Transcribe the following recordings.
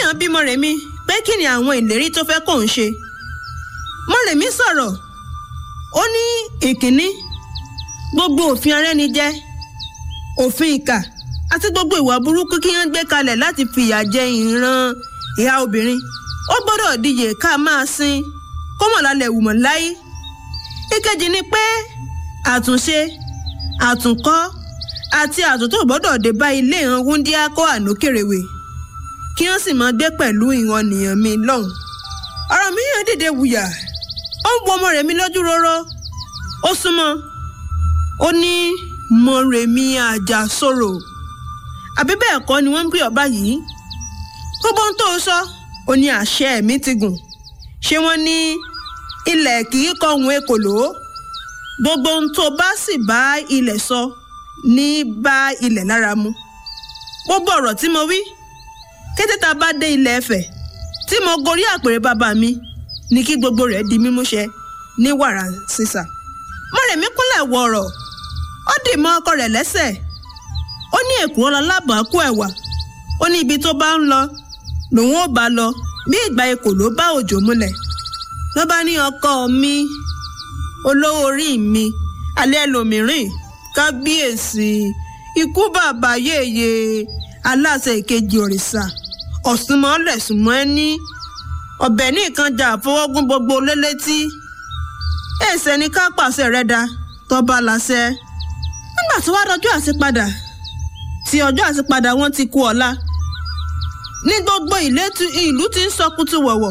Ọ̀rànmíyàn bí Mọ́rẹ̀mí pé kí ni àwọn ìlérí tó fẹ́ kóun ṣe Mọ́rẹ̀mí sọ̀rọ̀ ó ní ìkíní gbogbo òfin arẹ́nijẹ òfin ìkà àti gbogbo ìwà burúkú kí wọ́n gbé kalẹ̀ láti fìyà jẹ ìran ìhà obìnrin ó gbọ́dọ̀ díje ká máa sin kọ́mọ̀lálẹ̀ wùmọ̀ láyé ìkejì ni pé àtúnṣe àtúnkọ́ àti àtúntò gbọ́dọ̀ dé bá ilé ìran wúndíá kó ànókèrèwé kí wọ́n sì máa gbé pẹ̀lú ìran nìyàn mi lọ́hùn. Ọ̀rànmíyàn dìde wùyà ó ń wo Mọ́rẹ̀mí lójú róró ó súnmọ́ ó ní Mọ́rẹ̀mí Àjàsorò àbí bẹ́ẹ̀ kọ́ ni wọ́n ń pè ọba yìí gbogbo ohun tó sọ ó ní àṣẹ mi ti gùn ṣé wọ́n ní ilẹ̀ kì í kọ̀hún ekòló gbogbo ohun tó bá sì bá ilẹ̀ sọ ní bá ilẹ̀ lára mu gbogbo ọ̀rọ̀ tí mo wí kété tá a bá dé ilẹ̀ Ifẹ̀ tí mo gorí àpèrè bàbá mi ní kí gbogbo rẹ̀ di mímúṣẹ ní wàrà sísà Mọ́rẹ̀mí kúnlẹ̀ wọ ọ̀rọ̀ ó dì mọ́ ọkọ rẹ̀ lẹ́sẹ̀ ó ní èkúrọ́ lọ lábàákú ẹ̀wà ó ní ibi tó bá ń lọ lòun ò bá lọ bí ìgbà ekò ló bá òjò múlẹ̀ ló bá ní ọkọ mi olówó orí mi alẹ́ lòmíràn kábíyèsí ikú bàbá yèyé aláṣẹ ìkejì òrìṣà ọ̀sùnmọ́lẹ̀ sùnmọ́ ẹ ní ọbẹ̀ ní ìkànjà àfọwọ́gún gbogbo lélétí èsè ní ká pàṣẹ rẹ da tọ́ba láṣẹ nígbà tó wá dọjọ́ àṣepadà tí ọjọ́ àṣepadà wọn ti kú ọ̀la ní gbogbo ìlú ti ń sọkútù wọ̀wọ̀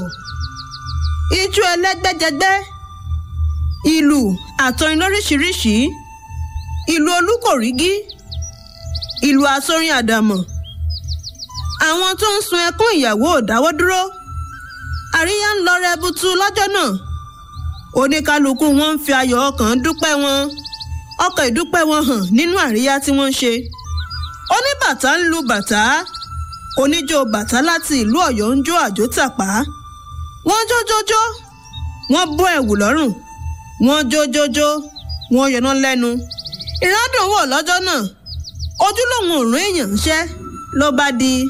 ijó ẹlẹ́gbẹ́jẹgbẹ́ ìlú àtọrin lóríṣiríṣi ìlú olúkòrígí ìlú àsorin àdàmọ̀ àwọn tó ń sun ẹkún ìyàwó ò dáwọ́ dúró àríyá ń lọ rẹbutu lọ́jọ́ náà oníkálukú wọn ń fi ayọ̀ ọkàn dúpẹ́ wọn ọkàn ìdúpẹ́ wọn hàn nínú àríyá tí wọ́n ń ṣe oníbàtà ń lu bàtà oníjó bàtà láti ìlú Ọ̀yọ́ ń jó àjò tàpá wọ́n jójójó wọ́n bọ́ ẹ̀wù lọ́rùn wọ́n jójójó wọ́n yọná lẹ́nu ìrádùn wò lọ́jọ́ náà ojúlówó òrùn èèyàn ń ṣẹ́ ló bá di